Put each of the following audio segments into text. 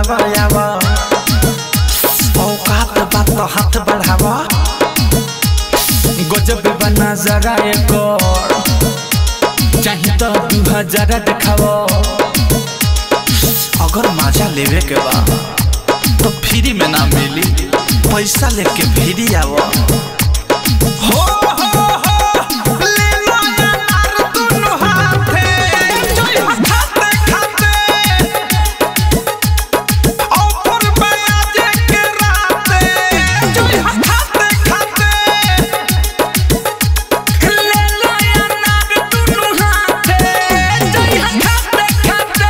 बोलावा आवा औकात बात तो हाथ बढ़ावा गजब बना जरा एक और चाहे तो दू हजार देखाव अगर मजा लेवे के बा तो फ्री में ना मिली पैसा लेके फ्री आव हो हो हो ले लो यार दुनु हाथे जोई खाते खाते ऑफर में आज के राते जोई खाते खाते ले लो यार दुनु हाथे जोई खाते खाते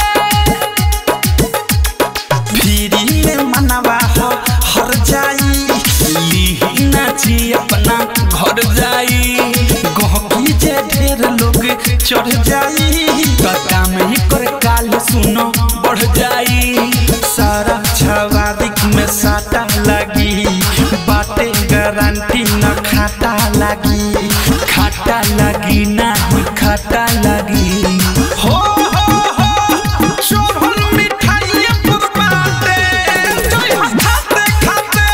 फिरी में मनवा हो हर जाई लीही नाची अपना घर जाई गहकी जे ढेर लोग चढ़ जाई कटा में कर काल सुनो बढ़ जाई सारा छवादिक में साटा लगी बाटे गारंटी न खाता लगी खाता लगी ना खाता लगी हो हो हो शोभन मिठाई पुरबाते जोई खाते खाते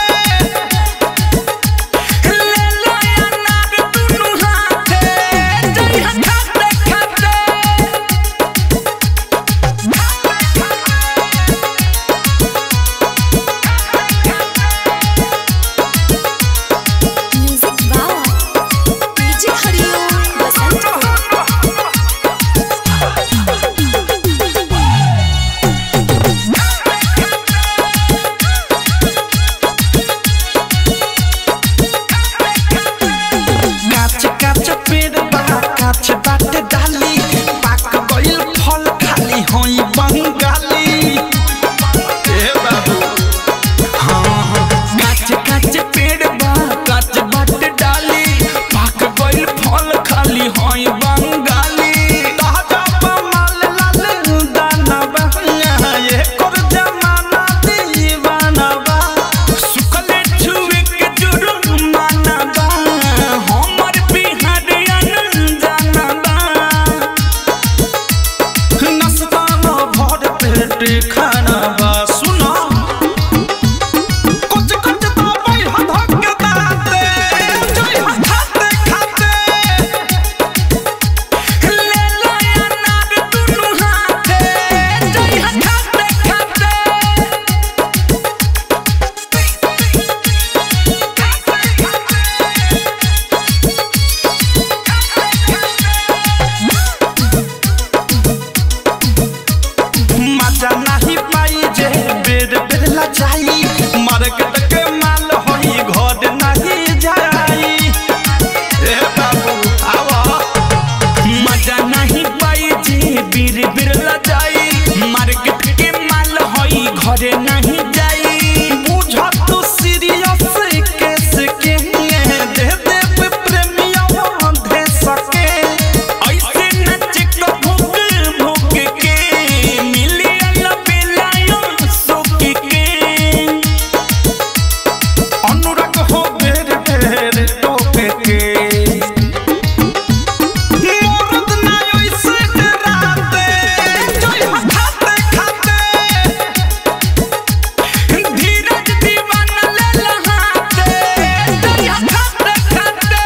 ले लो अनार दुनु हाथे जोई खाते खाते music by DJ Hariom Basant काच काच पेड़ बा काच बाटे डाली पाक गइल फल खाली होई बंगाली ए बाबू हाँ हाँ काच काच पेड़ बा काच बाटे डाली पाक गइल फल खाली होई बंगाली ताजा माल लाल दाना बा ये कर जमाना दीवाना बा सुखले छुए के जुर्माना बा हमर बिहारियन जाना बा नस्ता न भर पेट खाना बा सुनो कुछ कुछ तो भाई हधक दाते जोई खाते खाते ले लो अनार दुनु हाथे जोई खाते खाते मजा नहीं पाई जे बेर बेर ला जाई मार्केट के माल होई घर नहीं जाई ए बाबू आवा मजा नहीं पाई जे बेर बेर ला जाई मार्केट के माल होई घर नहीं जाई बुझ तू सीरियस केस के दे दे प्रेमिया दे सके ऐसे नच को भूख भूख के मिलियन बेलायो सुख के अनुराग हो बेर बेर टोके के मोरद ना ओइसे डराते जोई खाते खाते धीरज दीवाना ले लहाते जोई खाते खाते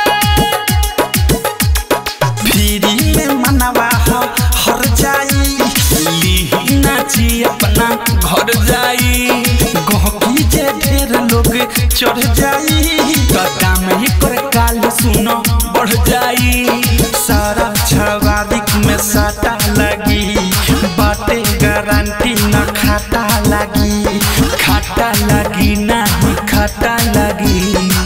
फिरी में मनवा हो हर जाई लीही नाची अपना घर जाई गहकी जे ढेर लोग चढ़ जाई कदा में कर काल सुनो बढ़ जाई सारा छवादिक में साटा लगी बाटे गारंटी न खाता लगी खाता लगी ना खाता लगी